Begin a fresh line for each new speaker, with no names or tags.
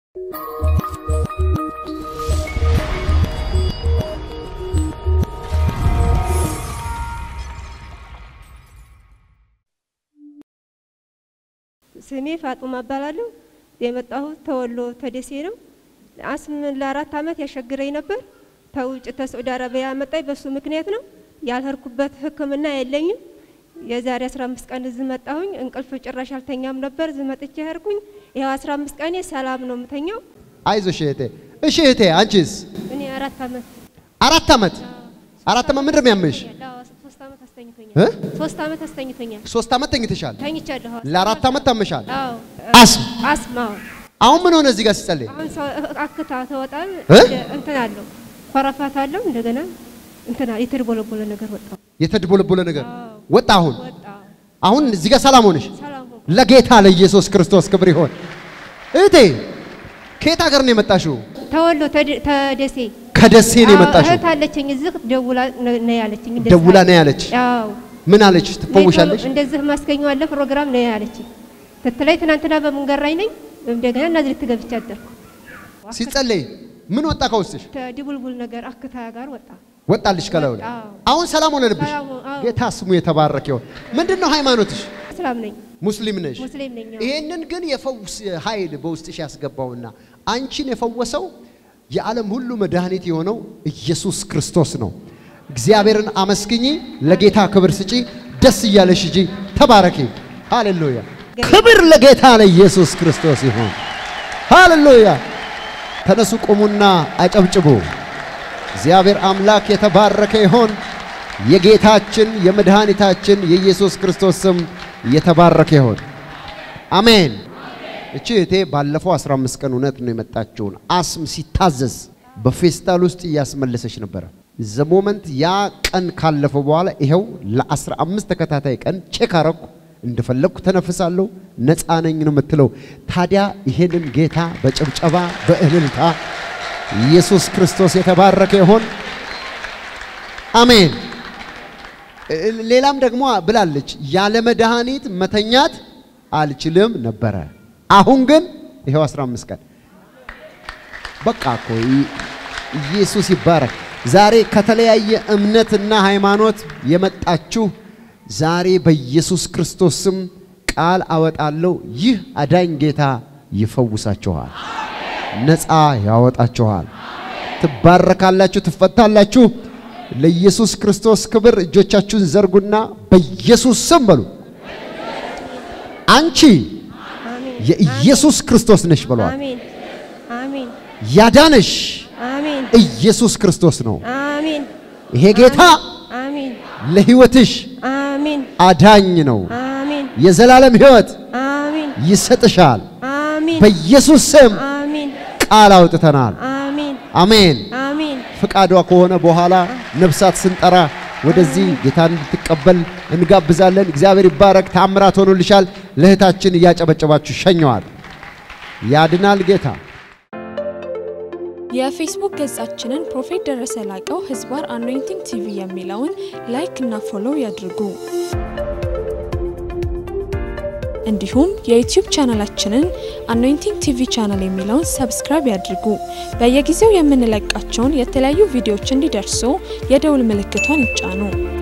ስሜ ፋጡማ እባላለሁ። የመጣሁት ተወሎ ተደሴ ነው። አስም ለአራት ዓመት ያሸግረኝ ነበር። ተውጭ ተሳዑዲ አረቢያ መጣኝ። በሱ ምክንያት ነው ያልሄድኩበት ሕክምና የለኝም። የዛሬ 15 ቀን እዚህ መጣሁኝ። እንቅልፍ ጭራሽ አልተኛም ነበር። እዚህ መጥቼ ሄድኩኝ። ይኸው 15 ቀኔ ሰላም ነው የምተኛው።
አይዞሽ እህቴ። እሺ እህቴ አንቺስ?
እኔ አራት ዓመት
አራት ዓመት አራት ዓመት ምንድን ነው የሚያምሽ?
ሶስት ዓመት አስተኝቶኛል።
እ?
ሶስት ዓመት አስተኝቶኛል።
ሶስት ዓመት ተኝተሻል።
ተኝቻለሁ።
ለአራት ዓመት ታመሻል።
አዎ
አስም
አስማ
አሁን ምን ሆነ እዚህ ጋር ሲጸልይ?
አሁን ሰው አክታ ተወጣል
እ?
እንትን አለው ኮረፋት አለው እንደገና እንትና የተድቦለቦለ ነገር ወጣው
የተድቦለቦለ ነገር
አዎ።
ወጣ። አሁን
ወጣ
አሁን እዚህ ጋር ሰላም ሆነሽ
ሰላም ሆንኩ።
ለጌታ ለኢየሱስ ክርስቶስ ክብር ይሆን። እህቴ ከየት ሀገር ነው የመጣሽው?
ተወሎ ተደ- ተደሴ
ከደሴ ነው
አዎ፣
የመጣሽው።
እህት አለችኝ እዚህ ደውላ ነው- ነው ያለችኝ። እንደዚህ
ደውላ
አለ።
ነው ያለች።
አዎ
ምን አለች? ትፈውሻለሽ?
እንደዚህ ማስገኘው አለ ፕሮግራም ነው ያለችኝ። ትትላይ ትናንትና በመንገድ ላይ ነኝ እንደገና እናዝሬት ትገብቻ አደርኩ።
ሲጸለይ ምን ወጣ ከውስጥሽ?
ድቡልቡል ነገር አክታ ጋር ወጣ።
ወጣልሽ ከላዩ ላይ።
አዎ።
አሁን ሰላም ሆነልብሽ።
ሰላም ሆ- አዎ።
ጌታ ስሙ የተባረከ ይሁን። ምንድን ነው ሃይማኖትሽ?
እስላም ነኝ
ሙስሊም ነሽ።
ሙስሊም ነኝ። አዎ።
ይሄንን ግን የፈውስ ኃይል በውስጥሽ ያስገባውና አንቺን የፈወሰው የዓለም ሁሉ መድኃኒት የሆነው ኢየሱስ ክርስቶስ ነው። እግዚአብሔርን አመስግኚ፣ ለጌታ ክብር ስጪ፣ ደስ እያለሽ ሂጂ፣ ተባረኪ። ሃሌሉያ! ክብር ለጌታ ለኢየሱስ ክርስቶስ ይሁን። ሃሌሉያ! ተነሱ፣ ቁሙና አጨብጭቡ። እግዚአብሔር አምላክ የተባረከ ይሆን። የጌታችን የመድኃኒታችን የኢየሱስ ክርስቶስ ስም የተባረከ ይሆን። አሜን። እቺ እህቴ ባለፈው 15 ቀን እውነት ነው የመጣችውን አስም ሲታዘዝ በፌስታል ውስጥ እያስመለሰች ነበረ። ዘ ሞመንት ያ ቀን ካለፈው በኋላ ይኸው ለ15 ተከታታይ ቀን ቼክ አረኩ። እንደፈለግኩ ተነፍሳለሁ፣ ነፃ ነኝ ነው የምትለው። ታዲያ ይሄንን ጌታ በጭብጨባ በእልልታ ኢየሱስ ክርስቶስ የተባረከ ይሆን። አሜን። ሌላም ደግሞ ብላለች፣ ያለ መድኃኒት መተኛት አልችልም ነበረ። አሁን ግን ይሄው 15 ቀን በቃ እኮ ይ- ኢየሱስ ይባረክ። ዛሬ ከተለያየ እምነትና ሃይማኖት የመጣችሁ ዛሬ በኢየሱስ ክርስቶስ ስም ቃል አወጣለሁ። ይህ አዳኝ ጌታ ይፈውሳችኋል፣ ነፃ ያወጣችኋል፣ ትባረካላችሁ፣ ትፈታላችሁ። ለኢየሱስ ክርስቶስ ክብር እጆቻችሁን ዘርጉና በኢየሱስ ስም በሉ። አንቺ
አሜን
የኢየሱስ ክርስቶስ ነሽ በሏል።
አሜን አሜን
ያዳነሽ
አሜን
ኢየሱስ ክርስቶስ ነው።
አሜን
ይሄ ጌታ
አሜን
ለሕይወትሽ
አሜን
አዳኝ ነው።
አሜን
የዘላለም ሕይወት
አሜን
ይሰጥሻል።
አሜን
በኢየሱስ ስም
አሜን
ቃል አውጥተናል።
አሜን
አሜን።
አሜን
ፍቃዷ ከሆነ በኋላ ነፍሳት ስንጠራ ወደዚህ ጌታን እንድትቀበል እንጋብዛለን። እግዚአብሔር ይባረክ። ታምራት ሆኖልሻል። ለእህታችን እያጨበጨባችሁ ሸኘዋል። ያድናል ጌታ።
የፌስቡክ ገጻችንን ፕሮፌት ደረሰ ላቀው ህዝባር አኖይንቲንግ ቲቪ የሚለውን ላይክ እና ፎሎው ያድርጉ። እንዲሁም የዩቲዩብ ቻናላችንን አኖይንቲንግ ቲቪ ቻናል የሚለውን ሰብስክራይብ ያድርጉ። በየጊዜው የምንለቃቸውን የተለያዩ ቪዲዮዎች እንዲደርሱ የደውል ምልክቷን ይጫኑ።